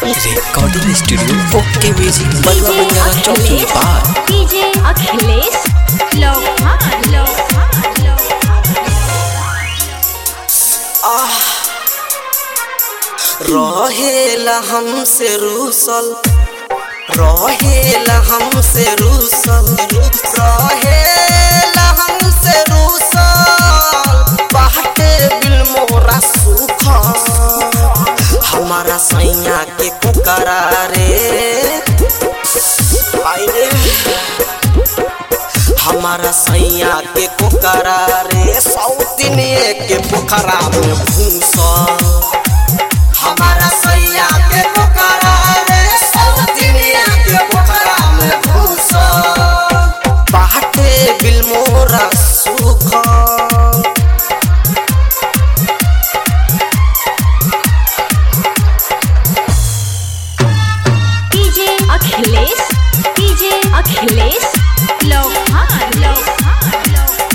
recording studio okay music बलवा Banjara Chowk Nepal DJ Akhilesh लोहान लोहान रहेला हमसे रूसल रहेला हमसे रूसल रहेला हमसे रूसल बाटे बिल मोरा सुख हमारा सैया के कुकरा रे आई रे हमारा सैया के कुकरा रे सौतिनिए के पोखरा में भूसा हमारा सैया के पोखरा रे सौतिनिया के पोखरा में भूसा बाटे बिल मोरा सुख डीजे अखिलेश डीजे अखिलेश लोहान लोहान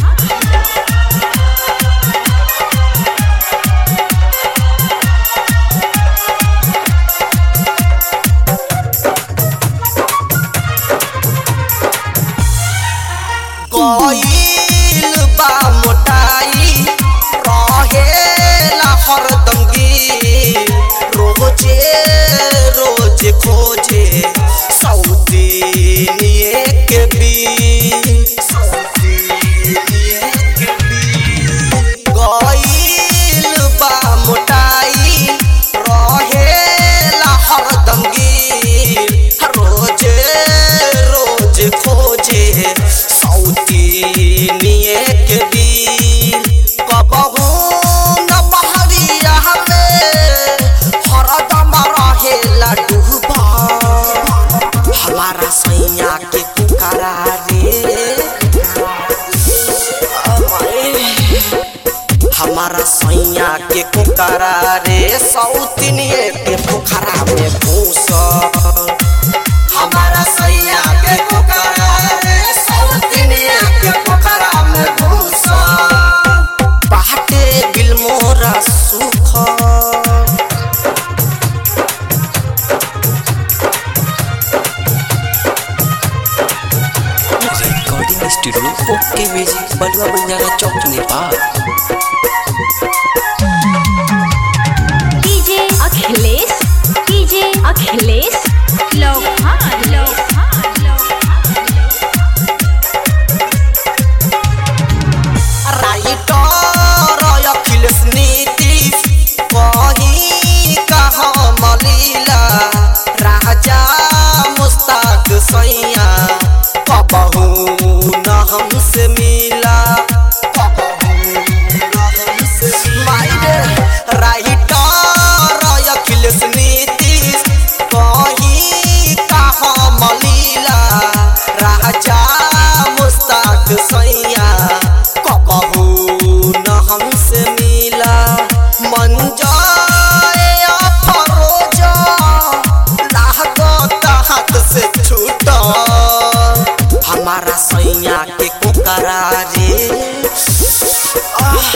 गईल बा मोटाई रहेला हरदम गिर रोजे रोज खोजे सौतीनिए के बीच सौतीनिए के बीच गईल बा मोटाई रहेला हरदम गिर रोजे रोज खोजे सौतीनिए के बीर कबहू न बहरिया में हरदम रहेला डूबा हमारा सैया के पुकारा रे हमारा सैया के कुकरा रे सौतिनिए के पोखरा में भूस हमारा सैया के कुकरा रे सौतिनिए के पोखरा में भूस बाटे बिल मोरा सुख रिकॉर्डिंग स्टूडियो ओके म्यूजिक बलवा बंजारा चौक नेपाल डीजे अखिलेश डीजे अखिलेश लोहान लोहान राइटर अखिलेश नीतीश कहीं कहाँ मलीला राजा मुस्ताक सैया कबहू न हमसे मिला कबहू न हमसे मायरे राइटर अखिलेश नीतीश कहीं कहाँ मलीला राजा मुस्ताक सैया कबहू न हमसे मिला मंजाए फरोजा लागत हाथ से छूटा हमारा सैया के कोकरा रे आह,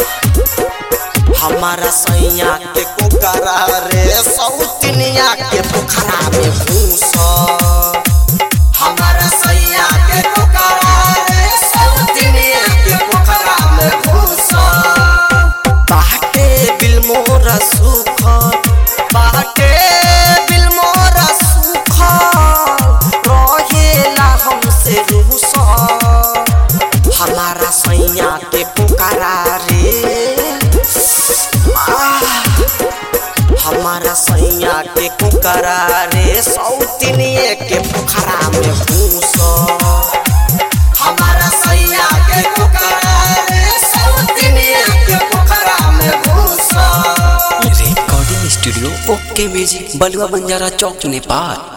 हमारा सैया के कोकरा रे सौतनिया के पोखरा में भूसा हमारा सैया के पोखरा रे सौतनिया के पोखरा में भूसा बाटे बिल मोरा सुख बाटे बिल मोरा सुख रहेला हमसे रूसा हमारा सैया के पोखरा रे आह, हमारा सैया के कुकरा रे सौतिनिए के पोखरा में भूसा हमारा सैया के कुकरा रे सौतिनिए के पोखरा में भूसा रिकॉर्डिंग स्टूडियो ओके म्यूजिक बलवा बंजारा चौक नेपाल